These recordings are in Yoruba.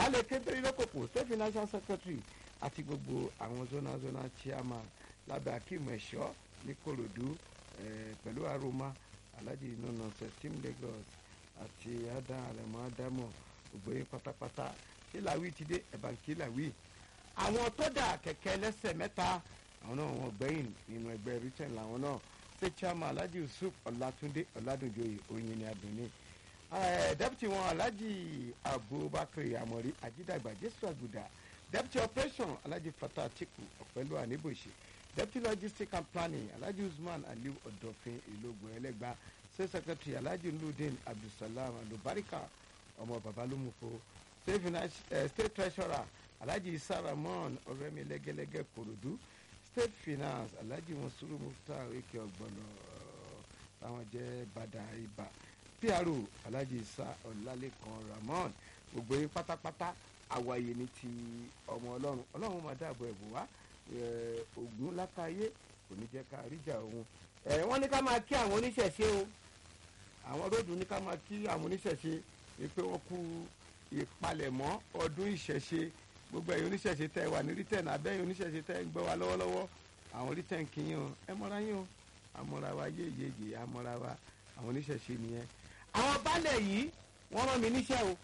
baálé kékeré lókòpò state financial secretary àti gbogbo àwọn zonal zonal chairman lábẹ́ akeem ẹ̀ṣọ́ ní korodu pẹ̀lú aroma alhaji nana team lagos àti adam arẹmọ adamu gbogbo yín pátápátá ṣé làwí ti dé ẹ̀bà kí làwí. àwọn tó dà kẹ̀kẹ́ lẹ́sẹ̀ mẹ́ta àwọn náà wọ́n gbẹ̀yìn nínú ẹgbẹ́ britain làwọn náà ṣé chairman alhaji yusuf ọlátúndé ọládùnjoyè oyin ni adùnní deputy wọn alhaji abubakar amori ajidagba jésù àgùdà deputy operation alhaji fatah atiku ọ̀pẹ́lú àníbòsè deputy logistics and planning alhaji usman aliu ọ̀dọ̀fin ìlógun ẹlẹ́gbàá state secretary alhaji nurudeen abdulsalam alubarika ọmọ babalumuko state finance uh, state treasurer alhaji isa ramon ọrẹmi lẹgẹlẹgẹ korodu state finance alhaji monsuru muftar eke ọgbọnọ táwọn jẹ bàdà ibà pro alhaji isa ọlálẹkan ramon gbogbo yín pátápátá àwàyè ní ti ọmọ ọlọ́run ọlọ́run máa dáàbò ẹ̀bù wá ogun lákàáyé kò ní jẹ́ ká ríjà òun wọ́n ní ká máa kí àwọn oníṣẹ̀ṣe o àwọn róòdù ní ká máa kí àwọn oníṣẹ̀ṣe pé wọ́n kú ìpalẹ̀mọ́ ọdún ìṣẹ̀ṣe gbogbo ẹ̀yin oníṣẹ̀ṣe tẹ́ wà ní rítẹ̀n abẹ́yìn oníṣẹ̀ṣe tẹ́ ń gbọ́ wa lọ́wọ́lọ́wọ́ àwọn rítẹ̀n kìíyàn ẹ mọ́ra yín o àmọ́ra wa yéyeye àmọ́ra wa àwọn oníṣẹ̀ṣe nìyẹn. àwọn baálẹ̀ yìí wọ́n rán mi níṣẹ́ o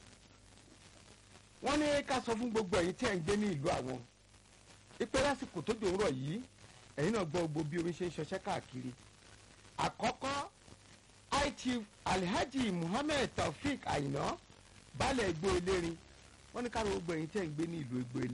wọ́n ní ká sọ fún gbogbo ẹ̀yin tí ẹ̀ ń gbé ní ìlú àwọn ipe lásìkò tó dòun rọ̀ yìí ẹ̀yin náà gbọ́ gbogbo bí omi ṣe ń ṣọṣẹ́ káàkiri àkọ́kọ́ it alhaji muhammed taofik ayina baálẹ̀ egbò elérin wọ́n ní ká gbogbo ẹ̀yin tí ẹ̀ ń gbé ní ìlú egbò elérin.